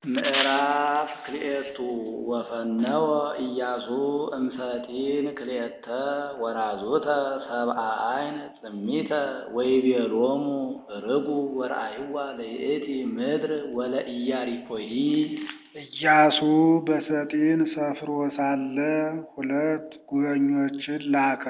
ምዕራፍ ክልኤቱ ወፈነወ ኢያሱ እምሰጢን ክልኤተ ወራዙተ ሰብአ አይን ጽሚተ ወይቤሎሙ ርጉ ወረአይዋ ለይእቲ ምድር ወለኢያሪኮሂ። ኢያሱ በሰጢን ሰፍሮ ሳለ ሁለት ጉበኞችን ላከ።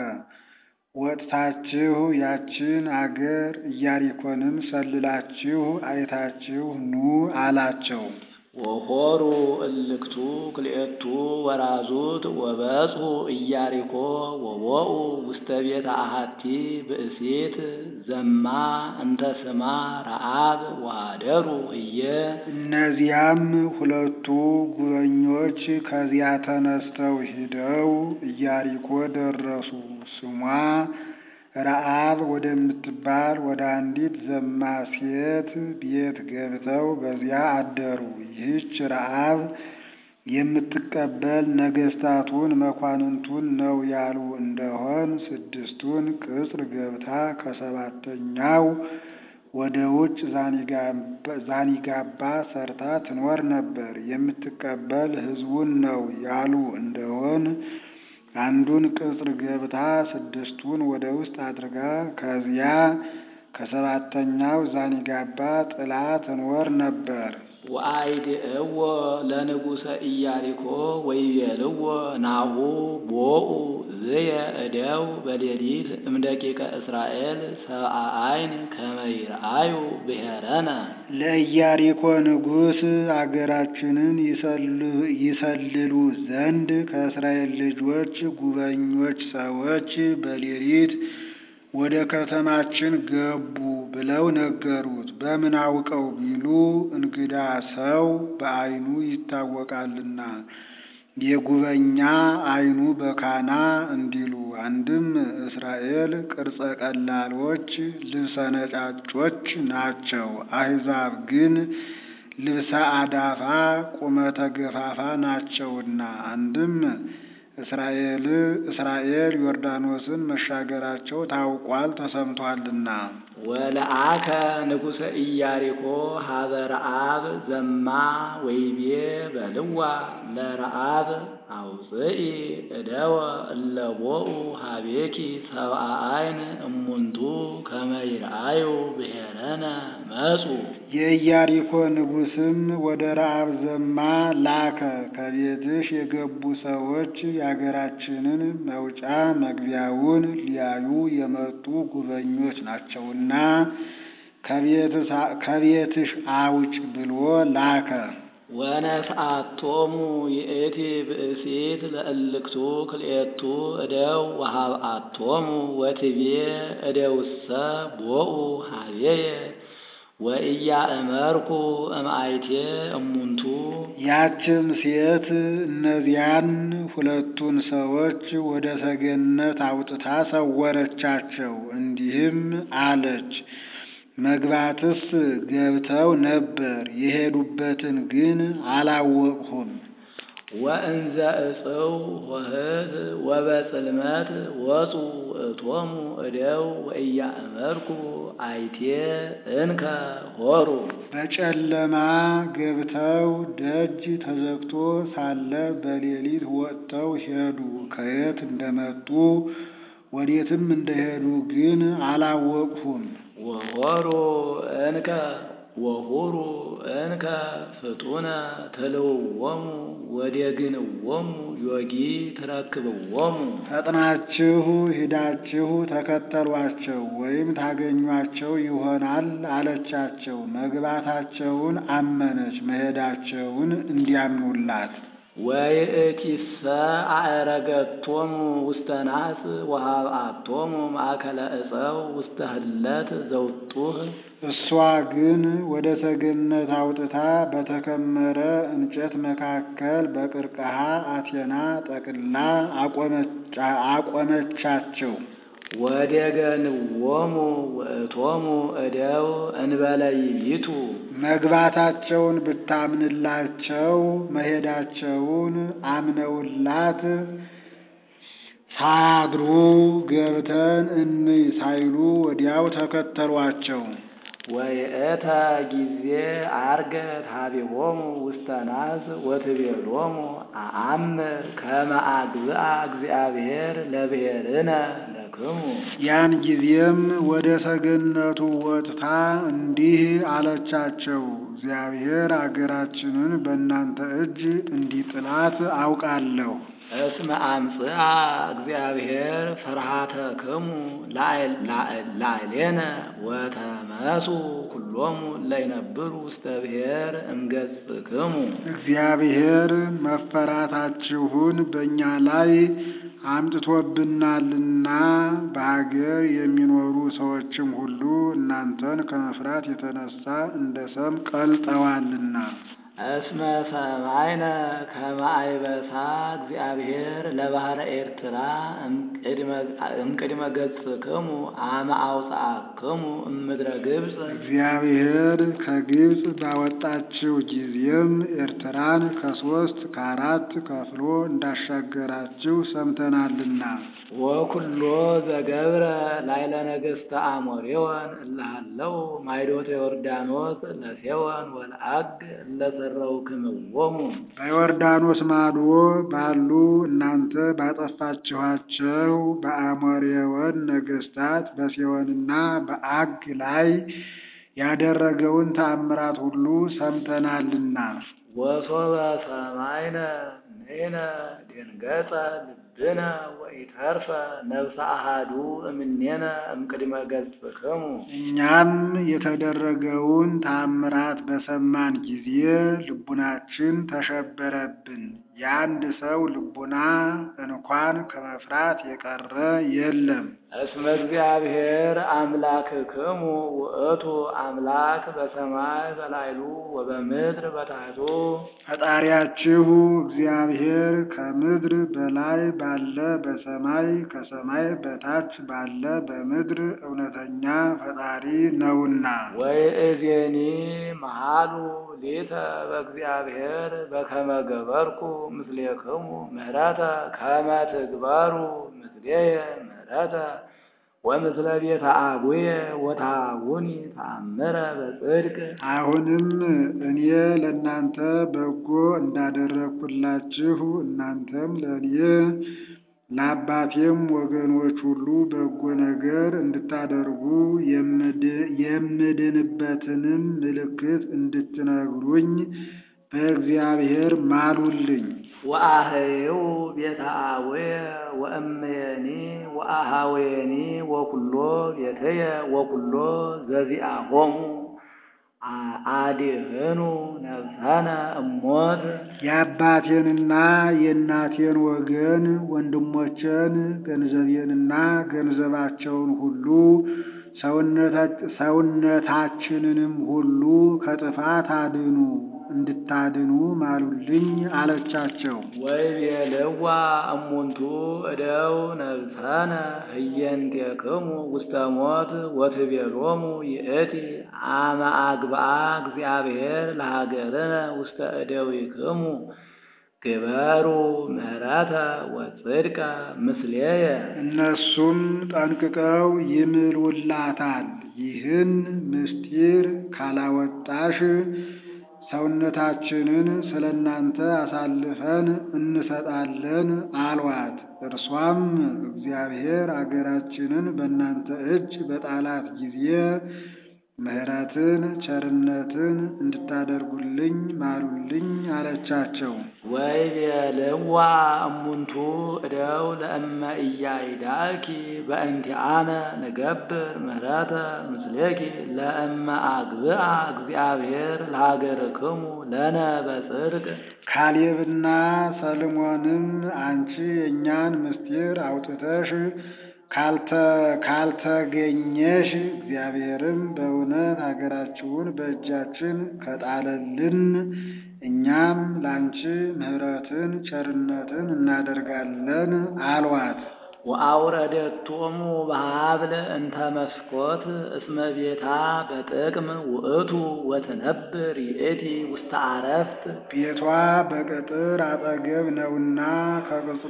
ወጥታችሁ ያችን አገር ኢያሪኮንም ሰልላችሁ አይታችሁ ኑ አላቸው። ወሖሩ እልክቱ ክልኤቱ ወራዙት ወበጽሑ ኢያሪኮ ወቦኡ ውስተ ቤተ አሐቲ ብእሲት ዘማ እንተ ስማ ረአብ ወኀደሩ ህየ። እነዚያም ሁለቱ ጉበኞች ከዚያ ተነስተው ሂደው ኢያሪኮ ደረሱ። ስሟ ረአብ ወደምትባል ወደ አንዲት ዘማ ሴት ቤት ገብተው በዚያ አደሩ። ይህች ረአብ የምትቀበል ነገሥታቱን መኳንንቱን ነው ያሉ እንደሆን ስድስቱን ቅጽር ገብታ ከሰባተኛው ወደ ውጭ ዛኒጋባ ሰርታ ትኖር ነበር። የምትቀበል ሕዝቡን ነው ያሉ እንደሆን አንዱን ቅጽር ገብታ ስድስቱን ወደ ውስጥ አድርጋ ከዚያ ከሰባተኛው ዛኒጋባ ጥላ ትኖር ነበር። ወአይድእዎ ለንጉሠ ኢያሪኮ ወይቤልዎ ናሁ ቦኡ ዝየ እደው በሌሊት እምደቂቀ እስራኤል ሰብአ አይን ከመ ይርአዩ ብሔረነ። ለኢያሪኮ ንጉሥ አገራችንን ይሰልሉ ዘንድ ከእስራኤል ልጆች ጉበኞች ሰዎች በሌሊት ወደ ከተማችን ገቡ ብለው ነገሩት። በምን አውቀው ቢሉ እንግዳ ሰው በዓይኑ ይታወቃልና የጉበኛ ዓይኑ በካና እንዲሉ። አንድም እስራኤል ቅርጸ ቀላሎች ልብሰ ነጫጮች ናቸው። አሕዛብ ግን ልብሰ አዳፋ ቁመተ ገፋፋ ናቸውና። አንድም እስራኤል እስራኤል ዮርዳኖስን መሻገራቸው ታውቋል ተሰምቷልና። ወለአከ ንጉሠ ኢያሪኮ ሀበ ረአብ ዘማ ወይቤ በልዋ ለረአብ አውፅኢ እደወ እለ ቦኡ ሀቤኪ ሰብአ አይን እሙንቱ ከመ ይርአዩ ብሔረነ መጹ። የኢያሪኮ ንጉሥም ወደ ረአብ ዘማ ላከ። ከቤትሽ የገቡ ሰዎች የአገራችንን መውጫ መግቢያውን ሊያዩ የመጡ ጉበኞች ናቸውና ከቤትሽ አውጭ ብሎ ላከ። ወነስአቶሙ ይእቲ ብእሲት ለእልክቱ ክልኤቱ እደው ወሃብአቶሙ ወትቤ እደውሰ ቦኡ ሀቤየ ወኢያእመርኩ እምአይቴ እሙንቱ። ያችም ሴት እነዚያን ሁለቱን ሰዎች ወደ ሰገነት አውጥታ ሰወረቻቸው። እንዲህም አለች፣ መግባትስ ገብተው ነበር፣ የሄዱበትን ግን አላወቅሁም። ወእንዘ እጽው ሆህት ወበጽልመት ወፁ እቶሙ እደው ወኢያእመርኩ አይቴ እንከ ሆሩ። በጨለማ ገብተው ደጅ ተዘግቶ ሳለ በሌሊት ወጥተው ሄዱ። ከየት እንደመጡ ወዴትም እንደሄዱ ግን አላወቅሁም። ወሆሩ እንከ ወሁሩ እንከ ፍጡነ ትልውዎሙ ወዴግንዎሙ ዮጊ ትረክብዎሙ። ፈጥናችሁ ሂዳችሁ ተከተሏቸው ወይም ታገኟቸው ይሆናል አለቻቸው። መግባታቸውን አመነች፣ መሄዳቸውን እንዲያምኑላት። ወይእቲሰ አዕረገቶሙ ውስተ ናስ ወሃብአቶሙ ማእከለ ዕፀው ውስተ ህለት ዘውጡህ። እሷ ግን ወደ ሰገነት አውጥታ በተከመረ እንጨት መካከል በቅርቅሃ አቴና ጠቅላ አቆመቻቸው። ወዴገንዎሙ ውእቶሙ እደው እንበለ ይቢቱ። መግባታቸውን ብታምንላቸው መሄዳቸውን አምነውላት ሳያድሩ ገብተን እንይ ሳይሉ ወዲያው ተከተሏቸው። ወይእተ ጊዜ አርገት ሀቢሆሙ ውስተ ናስ ወትቤሎሙ አአምር ከመ አግብአ እግዚአብሔር ለብሔርነ ለክሙ ያን ጊዜም ወደ ሰገነቱ ወጥታ እንዲህ አለቻቸው፣ እግዚአብሔር አገራችንን በእናንተ እጅ እንዲጥላት አውቃለሁ። እስመ አምጽአ እግዚአብሔር ፍርሃተክሙ ላዕሌነ ወተመሱ ኩሎሙ ለይነብሩ ውስተ ብሔር እምገጽክሙ እግዚአብሔር መፈራታችሁን በእኛ ላይ አምጥቶብናልና በሀገር የሚኖሩ ሰዎችም ሁሉ እናንተን ከመፍራት የተነሳ እንደ ሰም ቀልጠዋልና። እስመ ሰማይነ ከመ አይበሳ እግዚአብሔር ለባህረ ኤርትራ እምቅድመ ገጽክሙ አመ አውፅአክሙ እምድረ ግብፅ እግዚአብሔር ከግብፅ ባወጣችው ጊዜም ኤርትራን ከሶስት ከአራት ከፍሎ እንዳሻገራችሁ ሰምተናልና። ወኩሎ ዘገብረ ላይለ ነገሥተ አሞሬወን እልሃለው ማይዶተ ዮርዳኖስ ለሴወን ወለአግ እለሰረውክምዎሙ በዮርዳኖስ ማዶ ባሉ እናንተ ባጠፋችኋቸው በአሞሬወን ነገሥታት በሴዎንና በአግ ላይ ያደረገውን ተአምራት ሁሉ ሰምተናልና። ወሶበ ሰማይነ ንሕነ ደንገጸ ልብነ ወኢተርፈ ነፍሰ አሃዱ እምኔነ እምቅድመ ገጽክሙ እኛም የተደረገውን ተአምራት በሰማን ጊዜ ልቡናችን ተሸበረብን። የአንድ ሰው ልቡና እንኳን ከመፍራት የቀረ የለም። እስመ እግዚአብሔር አምላክክሙ ውእቱ አምላክ በሰማይ በላይሉ ወበምድር በታሕቱ ፈጣሪያችሁ እግዚአብሔር ከምድር በላይ ባለ በሰማይ ከሰማይ በታች ባለ በምድር እውነተኛ ፈጣሪ ነውና። ወይእዜኒ መሃሉ ሊተ በእግዚአብሔር በከመ ገበርኩ ምስሌክሙ ምህረተ ከመ ትግበሩ ምስሌየ ምህረተ ወምስለ ቤተ አቡየ ወታውኒ ተአምረ በጽድቅ አሁንም እኔ ለእናንተ በጎ እንዳደረግኩላችሁ እናንተም ለእኔ ለአባቴም ወገኖች ሁሉ በጎ ነገር እንድታደርጉ የምድንበትንም ምልክት እንድትነግሩኝ በእግዚአብሔር ማሉልኝ። ወአህይው ቤተ አቡየ ወእመየኒ ወአሃወየኒ ወኩሎ ቤተየ ወኩሎ ዘዚአሆሙ አድህኑ ነፍሰነ እሞት የአባቴንና የእናቴን ወገን ወንድሞቼን ገንዘቤንና ገንዘባቸውን ሁሉ ሰውነታችንንም ሁሉ ከጥፋት አድኑ እንድታድኑ ማሉልኝ አለቻቸው። ወይቤልዋ እሙንቱ እደው ነብሰነ ህየንቴክሙ ውስተ ሞት ወትቤሎሙ ይእቲ አመ አግብአ እግዚአብሔር ለሀገርነ ውስተ እደዊክሙ ግበሩ ምህረተ ወጽድቀ ምስሌየ እነሱም ጠንቅቀው ይምሉላታል። ይህን ምስጢር ካላወጣሽ ሰውነታችንን ስለ እናንተ አሳልፈን እንሰጣለን አሏት። እርሷም እግዚአብሔር አገራችንን በእናንተ እጅ በጣላት ጊዜ ምሕረትን ቸርነትን እንድታደርጉልኝ ማሉልኝ አለቻቸው። ወይቤልዋ እሙንቱ እደው ለእመ ኢያይዳኪ በእንቲአነ ንገብር ምህረተ ምስሌኪ ለእመ አግብአ እግዚአብሔር ለሀገርክሙ ለነ በጽድቅ ካሌብና ሰልሞንም አንቺ የእኛን ምስጢር አውጥተሽ ካልተገኘሽ እግዚአብሔርም በእውነት ሀገራችሁን በእጃችን ከጣለልን እኛም ላንቺ ምሕረትን ቸርነትን እናደርጋለን አሏት። ወአውረደቶሙ በሀብል እንተ መስኮት እስመ ቤታ በጥቅም ውእቱ ወትነብር ይእቲ ውስተ አረፍት ቤቷ በቅጥር አጠገብ ነውና ከቅጥሩ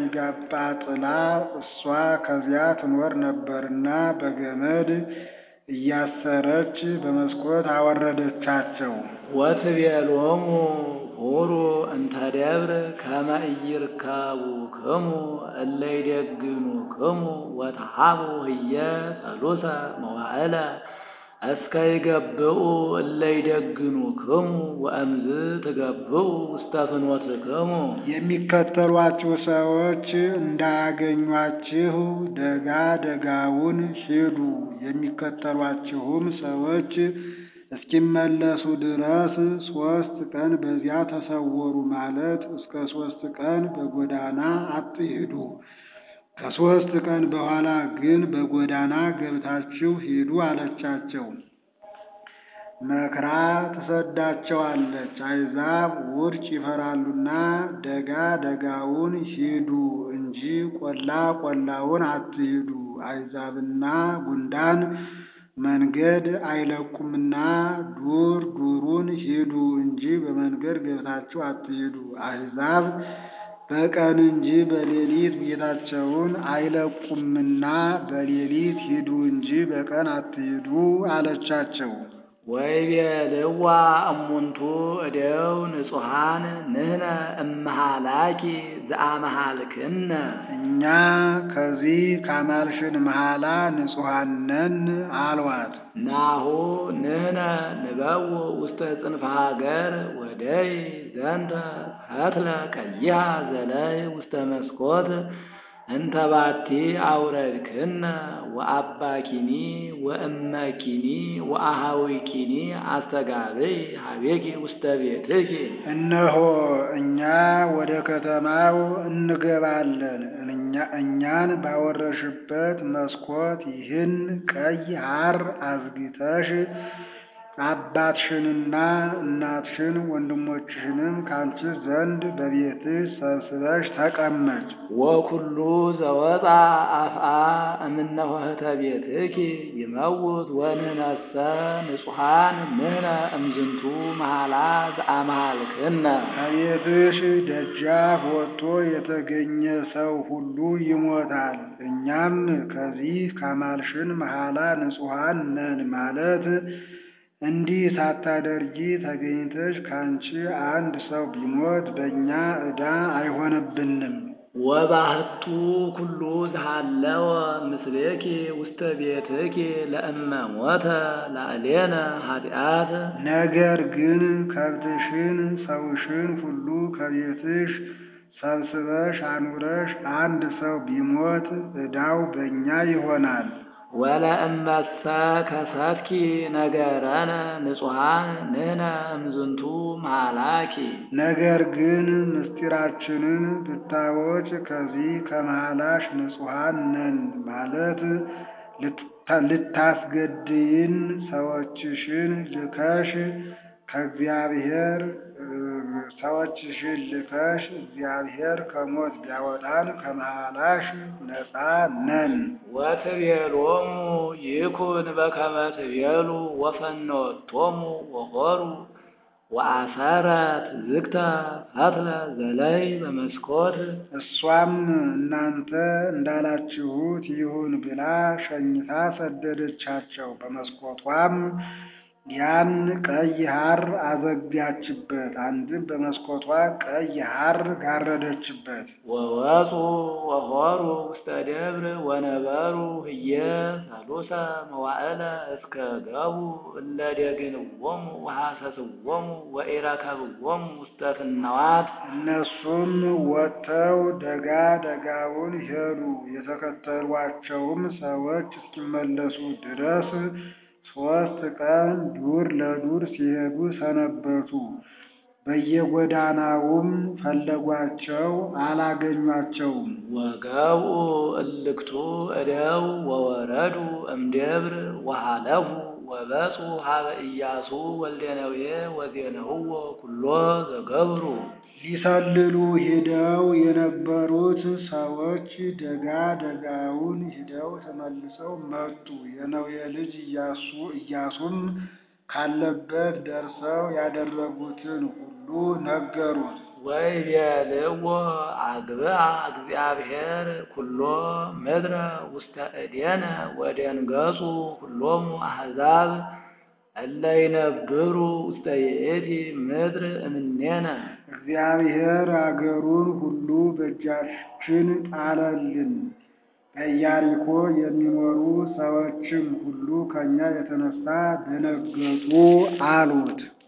ዛኒጋባ ጥላ እሷ ከዚያ ትኖር ነበርና በገመድ እያሰረች በመስኮት አወረደቻቸው። ወትቤሎሙ ሁሩ እንተ ደብር ከመ ኢይርከቡክሙ እለ ይደግኑክሙ ወተሃቡ ህየ ሠሉሰ መዋዕለ እስከ ይገብኡ እለ ይደግኑክሙ ወእምዝ ትገብኡ ውስተ ፍኖትክሙ። የሚከተሏችሁ ሰዎች እንዳያገኟችሁ ደጋ ደጋውን ሂዱ። የሚከተሏችሁም ሰዎች እስኪመለሱ ድረስ ሦስት ቀን በዚያ ተሰወሩ ማለት እስከ ሦስት ቀን በጎዳና አትሂዱ። ከሦስት ቀን በኋላ ግን በጎዳና ገብታችሁ ሂዱ አለቻቸው። መክራ ትሰዳቸዋለች። አሕዛብ ውርጭ ይፈራሉና ደጋ ደጋውን ሂዱ እንጂ ቆላ ቆላውን አትሂዱ። አሕዛብና ጉንዳን መንገድ አይለቁምና ዱር ዱሩን ሂዱ እንጂ በመንገድ ገብታችሁ አትሂዱ። አሕዛብ በቀን እንጂ በሌሊት ቤታቸውን አይለቁምና በሌሊት ሂዱ እንጂ በቀን አትሂዱ አለቻቸው። ወይቤልዋ እሙንቱ እደው ንጹሐን ንሕነ እመሃላኪ ዘአመሃልክነ እኛ ከዚህ ካማልሽን መሐላ ንጹሐን ነን አልዋት። ናሁ ንሕነ ንበው ውስተ ጽንፈ ሀገር ወደይ ዘንተ ፈትለ ቀይሃ ዘለይ ውስተ መስኮት እንተ ባቲ አውረድክነ ወአባኪኒ ወእመኪኒ ወአሃዊኪኒ አስተጋብይ ሀቤኪ ውስተ ቤትኪ። እነሆ እኛ ወደ ከተማው እንገባለን። እኛን ባወረሽበት መስኮት ይህን ቀይ ሐር አዝግተሽ አባትሽንና እናትሽን ወንድሞችሽንም ካንቺ ዘንድ በቤትሽ ሰብስበሽ ተቀመጭ። ወኩሉ ዘወፃ አፍአ እምነ ኆኅተ ቤትኪ ይመውት ወንሕነሰ ንጹሐን ንሕነ እምዝንቱ መሐላ ዘአመሃልክነ። ከቤትሽ ደጃፍ ወጥቶ የተገኘ ሰው ሁሉ ይሞታል። እኛም ከዚህ ካማልሽን መሐላ ንጹሐን ነን ማለት እንዲህ ሳታደርጊ ተገኝተሽ ካንቺ አንድ ሰው ቢሞት በእኛ ዕዳ አይሆንብንም። ወባህቱ ኩሉ ዝሃለወ ምስሌኪ ውስተ ቤትኪ ለእመ ሞተ ላዕሌነ ኃጢአት። ነገር ግን ከብትሽን ሰውሽን ሁሉ ከቤትሽ ሰብስበሽ አኑረሽ አንድ ሰው ቢሞት ዕዳው በእኛ ይሆናል። ወለእመሰ ከሰትኪ ነገረነ ንጹሐን ንሕነ እምዝንቱ መሃላኪ። ነገር ግን ምስጢራችንን ብታወጭ ከዚህ ከመሃላሽ ንጹሐን ነን ማለት ልታስገድይን ሰዎችሽን ልከሽ ከእግዚአብሔር ሰዎችሽን ልከሽ እግዚአብሔር ከሞት ቢያወጣን ከመሃላሽ ነፃ ነን። ወትቤሎሙ ይኩን በከመ ትቤሉ ወፈኖቶሙ ወሖሩ ወአሰረት ዝግተ ፈትለ ዘለይ በመስኮት። እሷም እናንተ እንዳላችሁት ይሁን ብላ ሸኝታ ሰደደቻቸው። በመስኮቷም ያን ቀይ ሐር አዘጋችበት። አንድም በመስኮቷ ቀይ ሐር ጋረደችበት። ወወፁ ወሖሩ ውስተ ደብር ወነበሩ ህየ ሰሉሰ መዋዕለ እስከ ገቡ እለ ደግንዎሙ ወሐሰስዎሙ ወኢረከብዎሙ ውስተ ፍናዋት። እነሱም ወጥተው ደጋ ደጋውን ሄዱ። የተከተሏቸውም ሰዎች እስኪመለሱ ድረስ ሦስት ቀን ዱር ለዱር ሲሄዱ ሰነበቱ። በየጎዳናውም ፈለጓቸው፣ አላገኟቸውም። ወገብኡ እልክቱ እደው ወወረዱ እምደብር ወሃለፉ ወበጹ ሀበ ኢያሱ ወልደ ነዌ ወዜነውዎ ኩሎ ዘገብሩ። ሊሰልሉ ሂደው የነበሩት ሰዎች ደጋ ደጋውን ሂደው ተመልሰው መጡ። የነዌ ልጅ ኢያሱ ኢያሱም ካለበት ደርሰው ያደረጉትን ሁሉ ነገሩት። ወይቤልዎ አግብአ እግዚአብሔር ኩሎ ምድረ ውስተ እዴነ ወደንገጹ ኩሎሙ አሕዛብ እለ ይነብሩ ውስተ ይእቲ ምድር እምኔነ። እግዚአብሔር አገሩን ሁሉ በእጃችን ጣለልን። በኢያሪኮ የሚኖሩ ሰዎችም ሁሉ ከእኛ የተነሳ ደነገጡ አሉት።